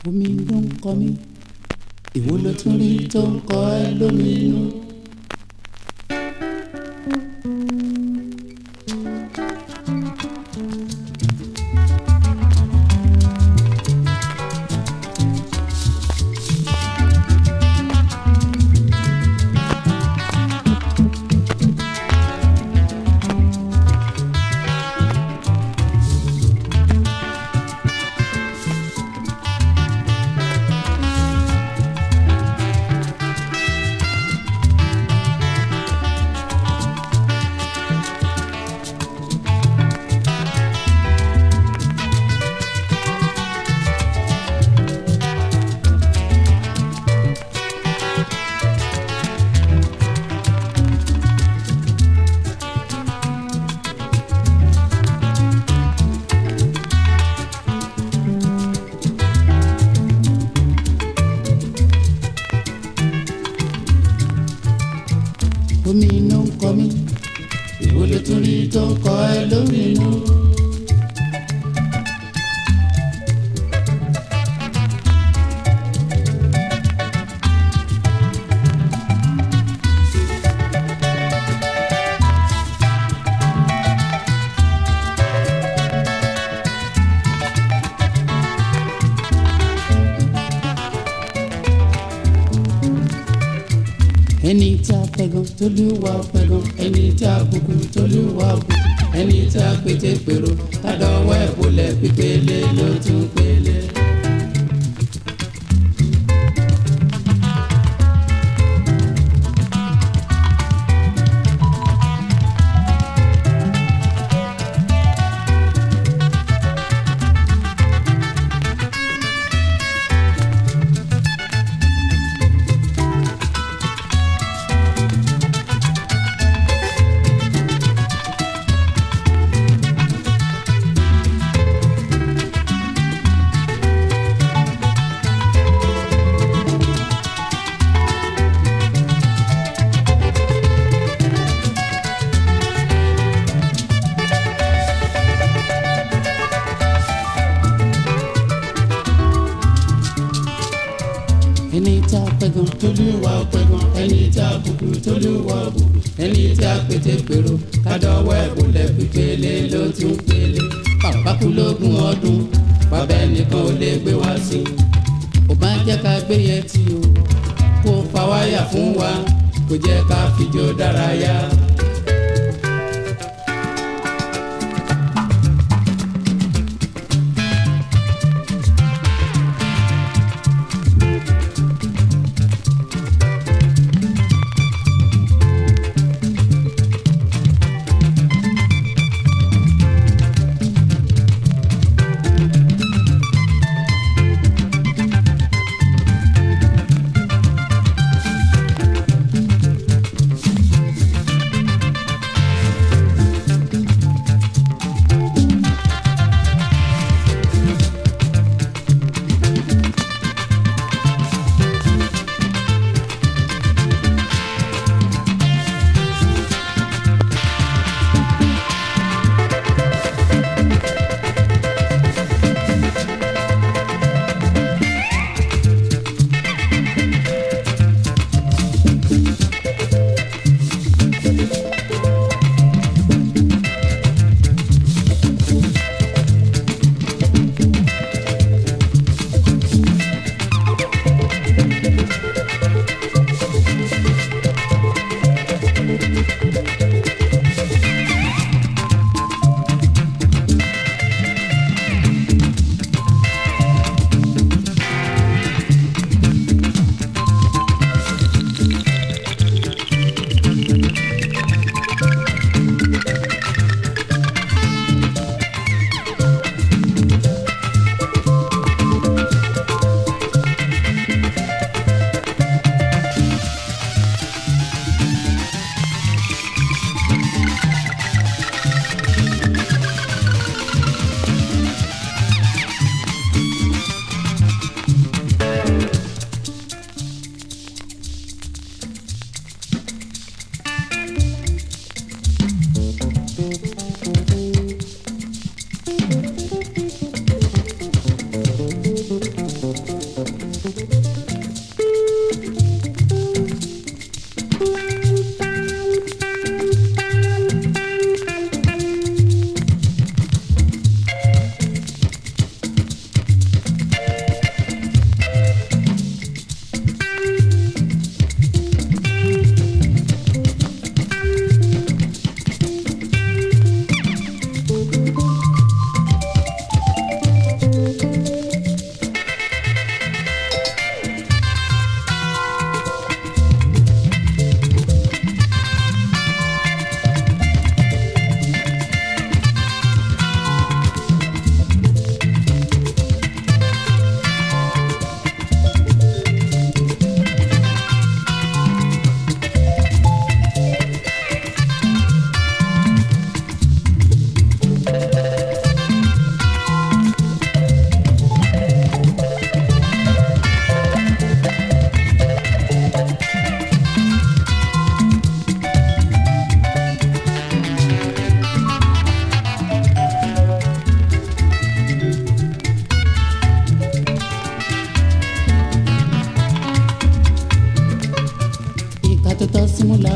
omi ló ń kọ mí èwo ló tún rí tó ń kọ ẹ́ lóminú. omi ló ń kọ mí èwo ló tún rí tó ń kọ ẹ́ lóminú. ẹni tí a pẹ̀gàn tólúwa pẹ̀gàn ẹni tí a bùkù tólúwa bùkù ẹni tí a pété pèrò tádọ́wọ́ ẹ̀ bolẹ̀ pípélé ló tún pélé. ẹni tí a pẹ̀gàn tólúwa pẹ̀gàn ẹni tí a bùkù tólúwa bùkù ẹni tí a pété pèrò tádọ́wọ́ ẹ̀ bolẹ̀ pípélé ló tún pélé. bàbá kú lógún ọdún bàbá ẹnìkan ò lè gbé wá sí i. ò bá jẹ́ ká gbé yẹn tí o kó fa wáyà fún wa kò jẹ́ ká fìjó dárayá.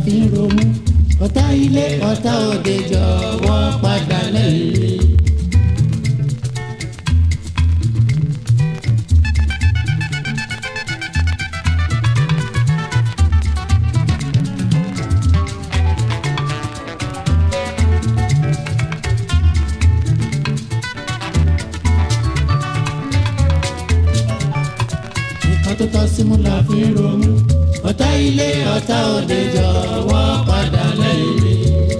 fi ń romú ọ̀tá ilé ọ̀tá òde jọ̀wọ́ padà lẹ́yìn mi. nǹkan tó tọ́ sí mú la fi ń romú ọ̀tá ilé ọ̀tá òde jọ̀wọ́ padà lẹ́yìn mi.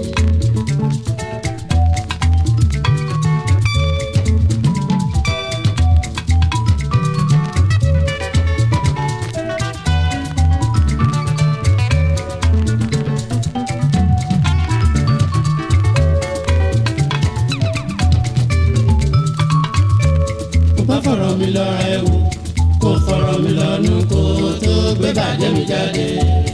kò bá fọ̀rọ̀ mi lọ́ra ẹ̀ wò kò fọ̀rọ̀ mi lọ́nu kó tó gbé bàjẹ́ mi jáde.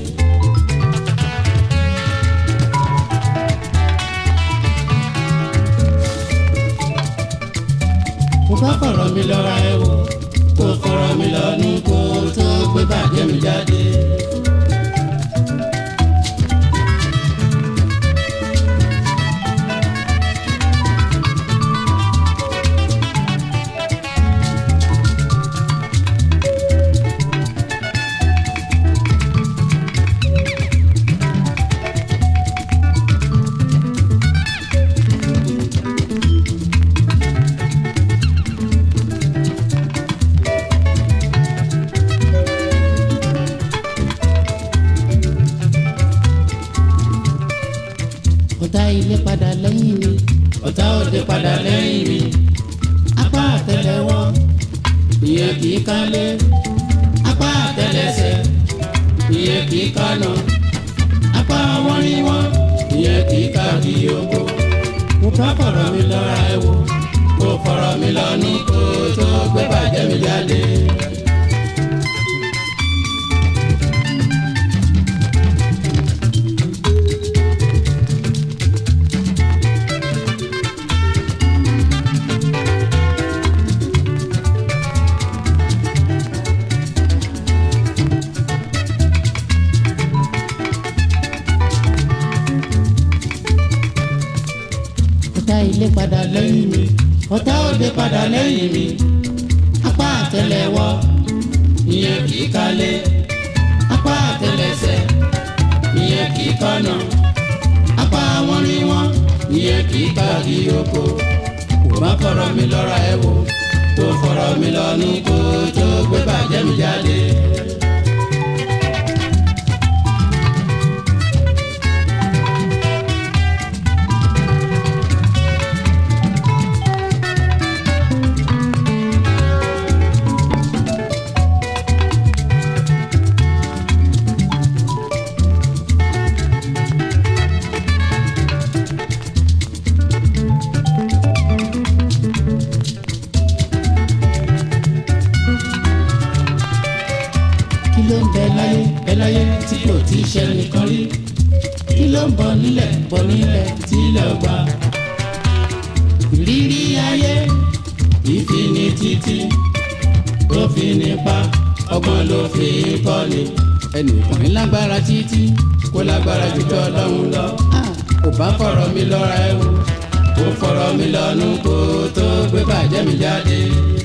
kò bá fọ̀rọ̀ mi lọ́ra ẹ̀ wò kò fọ̀rọ̀ mi lọ́nu kó tó gbé bàjẹ́ mi jáde. ọ̀tá ilé padà lẹ́yìn mi ọ̀tá òde padà lẹ́yìn mi apá àtẹ́lẹwọ́ ìyẹn kì í kálé apá àtẹ́lẹsẹ̀ ìyẹn kì í kánà apá wọn rí wọn ìyẹn kì í ká kí oko mo bá fọ̀rọ̀ mi lọ́ra ẹ wò kó fọ̀rọ̀ mi lọ́nu kó tó gbé bàjẹ́ mi jáde. ọ̀tá ilé padà lẹ́yìn mi ọ̀tá òde padà lẹ́yìn mi apá àtẹ́lẹwọ́ ìyẹn kì í kalẹ̀ apá àtẹ́lẹsẹ̀ ìyẹn kì í kọ́nà apá wọn rí wọn ìyẹn kì í káàkiri oko kò má fọ̀rọ̀ mi lọ́ra ẹ wò kó fọ̀rọ̀ mi lọ́nu kó tó gbé bàjẹ́ mi jáde. kí ló ń bẹ láyé bẹ láyé tí kò tí ì ṣe nìkan rí kí ló ń bọ̀ nílẹ̀ bọ̀ nílẹ̀ tí ilẹ̀ ò gbà. ìrírí ayé ìfini títí tó fi nípa ọgbọ́n ló fi ń kọ́ni. ẹnìkan ní lágbára títí kó lágbára jù tọ́ lọ́hùn lọ. kò bá fọ̀rọ̀ mi lọ́ra ẹ̀ wò kó fọ̀rọ̀ mi lọ́nu kó tó gbé bàjẹ́ mi jáde.